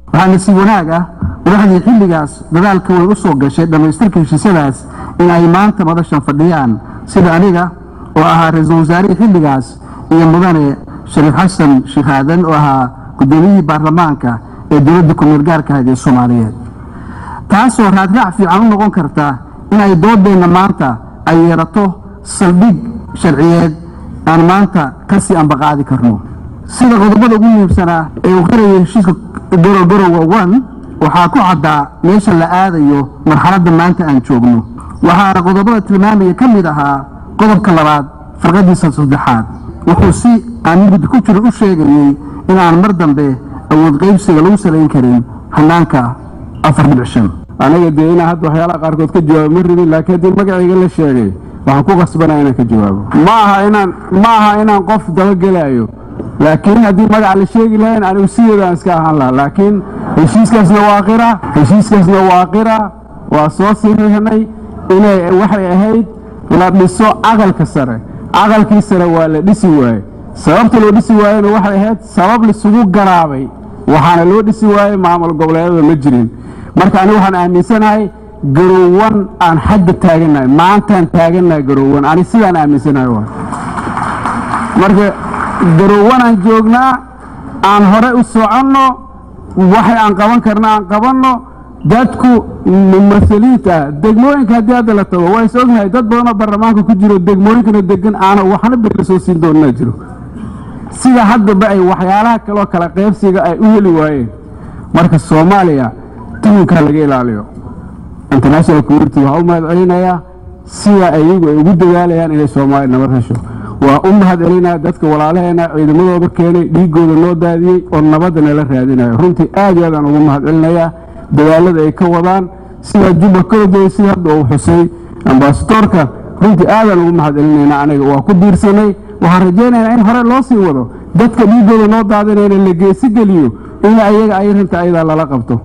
waxaa nasiib wanaag ah madaxdii xilligaas dadaalka way u soo gashay dhammaystirka heshiisyadaas in ay maanta madashan fadhiyaan sida aniga oo ahaa ra-iisul wasaarihii xilligaas iyo mudane shariif xasan sheekh aadan oo ahaa guddoomiyihii baarlamaanka ee dowladda ku-meel gaarka ahayd ee soomaaliyeed taasoo raadraac fiican u noqon karta in ay doodeenna maanta ay yeelato saldhig sharciyeed aan maanta kasii ambaqaadi karno sida qodobada ugu muhiimsanaa ee uu qarayay heshiiska gorogorowa one waxaa ku caddaa meesha la aadayo marxaladda maanta aan joogno waxaana qodobada tilmaamaya ka mid ahaa qodobka labaad farqadiisa saddexaad wuxuu si aan mugdi ku jiro u sheegayey in aan mar dambe awood qaybsiga lagu salayn karin hanaanka afar dhibic shan aniga dee inaan hadda waxyaalaha qaarkood ka jawaabo ma rabin laakiin haddii magacayga la sheegay waxaan ku qasbanaya inaan ka jawaabo ma aha inaan ma aha inaan qof dabagelaayo laakiin haddii magaca la sheegi lahayn anigu sideedaan iska ahaan lahaa laakiin heshiiskaasna waa qira heshiiskaasna waa qira waa soo siriirnay inay waxay ahayd la dhiso aqalka sare aqalkii sare waa la dhisi waaye sababta loo dhisi waayena waxay ahayd sabab lisugu garaabay waxaana loo dhisi waayey maamul goboleedyada ma jirin marka anigu waxaan aaminsanahay garowan aan xagga taagannahay maantaan taagannahay garowan ani sidaan aaminsanahay waay marka garowanaan joognaa aan hore u soconno waxay aan qaban karna aan qabanno dadku mumasaliinta ah degmooyinka haddii hadda la tago waa is ognahay dad badanoo baarlamaanka ku jiro degmooyinkana degan aana waxna bela soo siin doonnaa jiro sida haddaba ay waxyaalaha kaloo kala qaybsiga ay u heli waayeen marka soomaaliya tuunkaa laga ilaaliyo international community waxaa u mahad celinayaa sida iyagu ay ugu dadaalayaan inay soomaaliya nabad hesho waa u mahad celinaya dadka walaalaheena ciidamadooda keenay dhiigooda noo daadiyey oo nabadda nala raadinayo runtii aad iyo aadaan ugu mahad celinayaa dadaalada ay ka wadaan sida juba kaladoy sida hadda uu xusay ambasadoorka runtii aadaan ugu mahad celinaynaa aniga waa ku diirsanay waxaan rajaynaynaa in hore loo sii wado dadka dhiigooda noo daadinayna la geesi geliyo in ayaga ay rinta ayadaa lala qabto